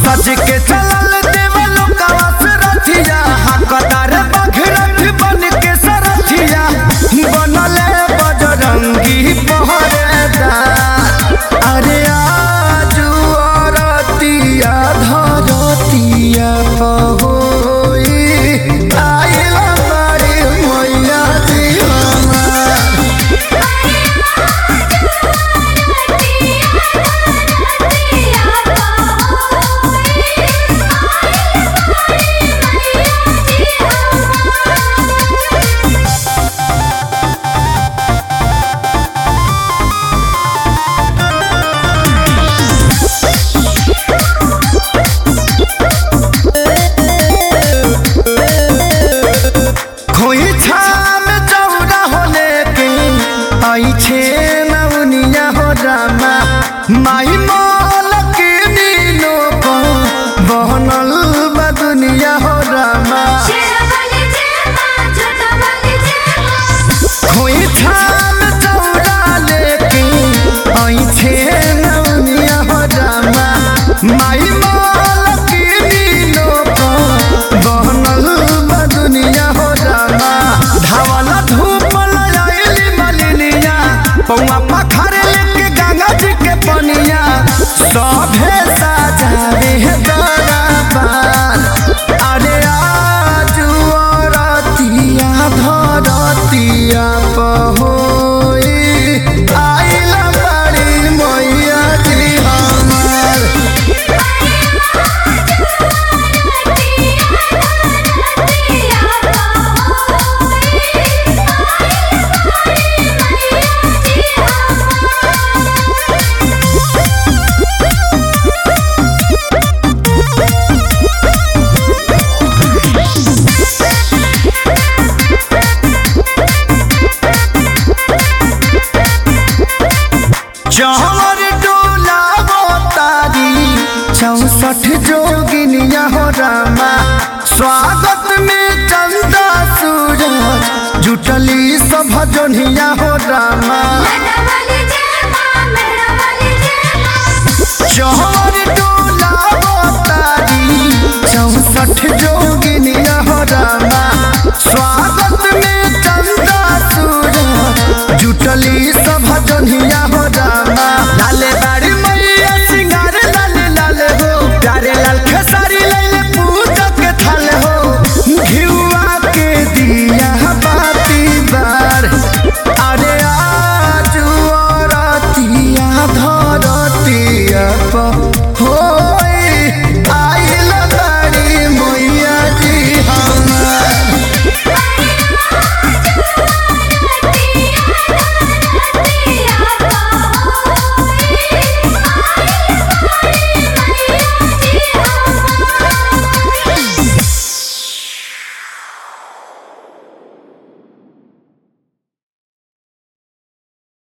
सज के चलल देवलो कवास रथिया हकदार बघरथ बन के सरथिया बनले बजरंगी पहरेदार अरे आजू अरतिया धरतिया पहोई आइला बारी मैया जी हमार खोई छाम चौरा होले के आई छे नवनिया हो रामा माई मोल के नीनो को बहनल बा दुनिया हो रामा खोई छाम चौरा लेके आई छे नवनिया हो रामा माई मोल के नीनो को बहनल बा दुनिया हो रामा धावला धूप लयाली मलिनिया पौआ पखारे लेके गंगा जी के पनिया सभे साजावे दरबार अरे आजू रतिया धरतिया पहोई आइला बड़ी मैया जी हमार चौर डोला तारी चौसठ जोगिनिया हो रामा स्वागत में चंदा सूरज जुटली सब जोनिया हो रामा चौर डोला तारी चौसठ जोगिनिया हो रामा स्वागत में चंदा सूरज जुटली सब जोनिया हो